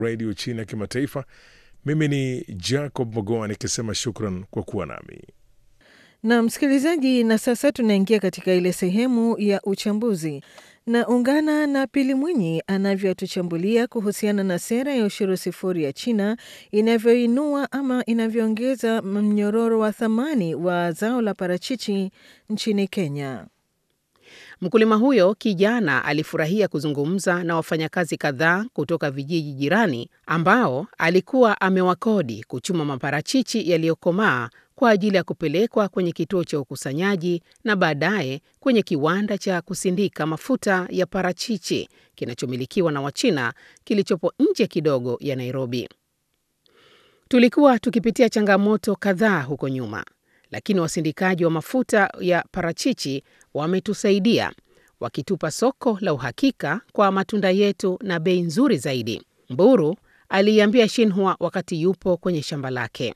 redio China kimataifa. Mimi ni Jacob Mogoa nikisema shukran kwa kuwa nami. Na msikilizaji, na sasa tunaingia katika ile sehemu ya uchambuzi na ungana na Pili Mwinyi anavyotuchambulia kuhusiana na sera ya ushuru sifuri ya China inavyoinua ama inavyoongeza mnyororo wa thamani wa zao la parachichi nchini Kenya. Mkulima huyo kijana alifurahia kuzungumza na wafanyakazi kadhaa kutoka vijiji jirani ambao alikuwa amewakodi kuchuma maparachichi yaliyokomaa kwa ajili ya kupelekwa kwenye kituo cha ukusanyaji na baadaye kwenye kiwanda cha kusindika mafuta ya parachichi kinachomilikiwa na Wachina kilichopo nje kidogo ya Nairobi. Tulikuwa tukipitia changamoto kadhaa huko nyuma, lakini wasindikaji wa mafuta ya parachichi wametusaidia wakitupa soko la uhakika kwa matunda yetu na bei nzuri zaidi, Mburu aliiambia Shinhua wakati yupo kwenye shamba lake.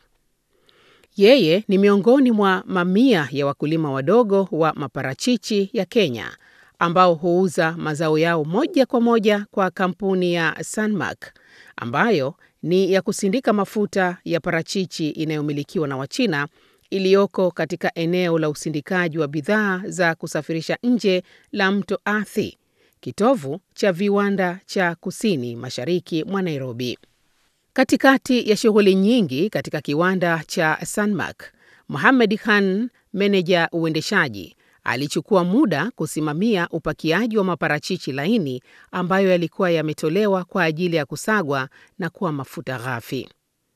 Yeye ni miongoni mwa mamia ya wakulima wadogo wa maparachichi ya Kenya ambao huuza mazao yao moja kwa moja kwa kampuni ya Sanmak ambayo ni ya kusindika mafuta ya parachichi inayomilikiwa na Wachina iliyoko katika eneo la usindikaji wa bidhaa za kusafirisha nje la Mto Athi, kitovu cha viwanda cha kusini mashariki mwa Nairobi. Katikati ya shughuli nyingi katika kiwanda cha Sanmak, Mohamed Khan, meneja uendeshaji, alichukua muda kusimamia upakiaji wa maparachichi laini ambayo yalikuwa yametolewa kwa ajili ya kusagwa na kuwa mafuta ghafi.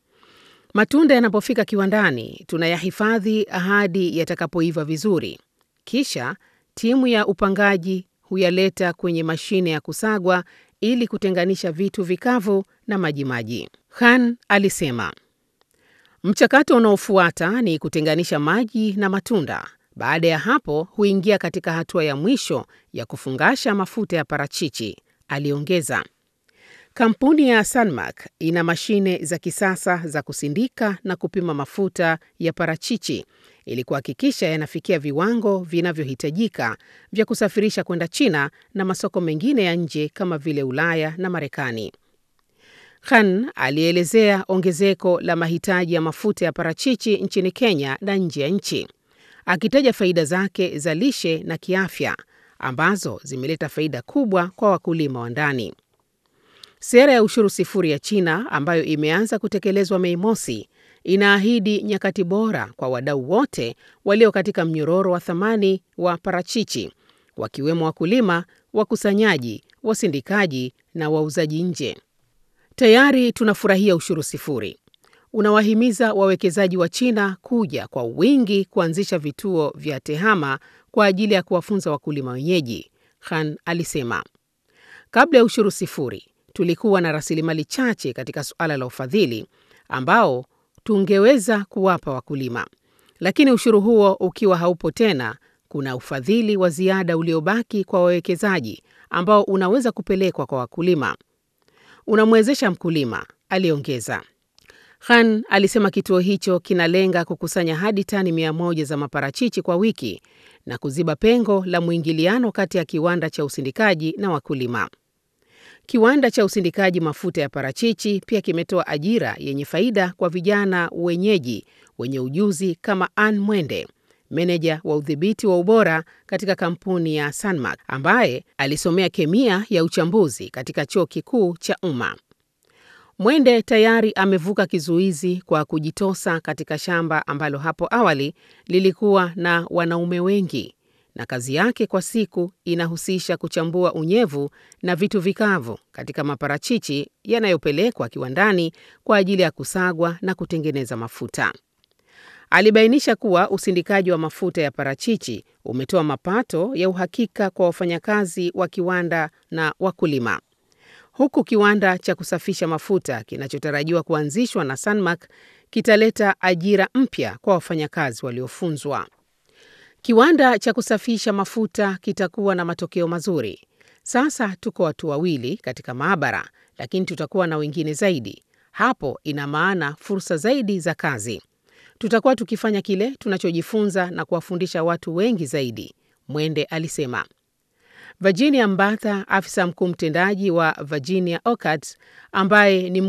Matunda yanapofika kiwandani, tunayahifadhi hadi yatakapoiva vizuri, kisha timu ya upangaji huyaleta kwenye mashine ya kusagwa ili kutenganisha vitu vikavu na majimaji. Khan alisema mchakato unaofuata ni kutenganisha maji na matunda. Baada ya hapo huingia katika hatua ya mwisho ya kufungasha mafuta ya parachichi, aliongeza. Kampuni ya Sanmak ina mashine za kisasa za kusindika na kupima mafuta ya parachichi ili kuhakikisha yanafikia viwango vinavyohitajika vya kusafirisha kwenda China na masoko mengine ya nje kama vile Ulaya na Marekani. Khan alielezea ongezeko la mahitaji ya mafuta ya parachichi nchini Kenya na nje ya nchi, akitaja faida zake za lishe na kiafya ambazo zimeleta faida kubwa kwa wakulima wa ndani. Sera ya ushuru sifuri ya China ambayo imeanza kutekelezwa Mei Mosi inaahidi nyakati bora kwa wadau wote walio katika mnyororo wa thamani wa parachichi, wakiwemo wakulima, wakusanyaji, wasindikaji na wauzaji nje. Tayari tunafurahia ushuru sifuri. Unawahimiza wawekezaji wa China kuja kwa wingi kuanzisha vituo vya tehama kwa ajili ya kuwafunza wakulima wenyeji, Khan alisema. Kabla ya ushuru sifuri, tulikuwa na rasilimali chache katika suala la ufadhili ambao tungeweza kuwapa wakulima, lakini ushuru huo ukiwa haupo tena, kuna ufadhili wa ziada uliobaki kwa wawekezaji ambao unaweza kupelekwa kwa wakulima. Unamwezesha mkulima, aliongeza. Khan alisema kituo hicho kinalenga kukusanya hadi tani mia moja za maparachichi kwa wiki na kuziba pengo la mwingiliano kati ya kiwanda cha usindikaji na wakulima. Kiwanda cha usindikaji mafuta ya parachichi pia kimetoa ajira yenye faida kwa vijana wenyeji wenye ujuzi kama Ann Mwende, meneja wa udhibiti wa ubora katika kampuni ya Sanmak, ambaye alisomea kemia ya uchambuzi katika chuo kikuu cha umma. Mwende tayari amevuka kizuizi kwa kujitosa katika shamba ambalo hapo awali lilikuwa na wanaume wengi na kazi yake kwa siku inahusisha kuchambua unyevu na vitu vikavu katika maparachichi yanayopelekwa kiwandani kwa ajili ya kusagwa na kutengeneza mafuta. Alibainisha kuwa usindikaji wa mafuta ya parachichi umetoa mapato ya uhakika kwa wafanyakazi wa kiwanda na wakulima, huku kiwanda cha kusafisha mafuta kinachotarajiwa kuanzishwa na Sanmak kitaleta ajira mpya kwa wafanyakazi waliofunzwa. Kiwanda cha kusafisha mafuta kitakuwa na matokeo mazuri. Sasa tuko watu wawili katika maabara, lakini tutakuwa na wengine zaidi. Hapo ina maana fursa zaidi za kazi. Tutakuwa tukifanya kile tunachojifunza na kuwafundisha watu wengi zaidi, Mwende alisema. Virginia Mbatha, afisa mkuu mtendaji wa Virginia Orchards, ambaye ni